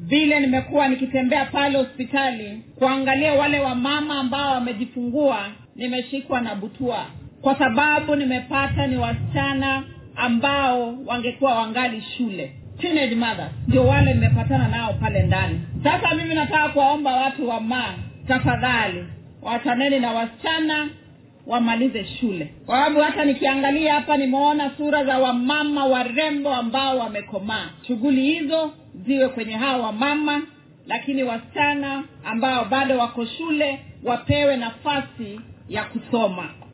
vile nimekuwa nikitembea pale hospitali kuangalia wale wamama ambao wamejifungua nimeshikwa na butua kwa sababu nimepata ni wasichana ambao wangekuwa wangali shule teenage mothers ndio wale nimepatana nao pale ndani sasa mimi nataka kuwaomba watu wa maa tafadhali wachaneni na wasichana wamalize shule kwa sababu hata nikiangalia hapa nimeona sura za wamama warembo ambao wamekomaa shughuli hizo ziwe kwenye hawa wamama lakini wasichana ambao bado wako shule wapewe nafasi ya kusoma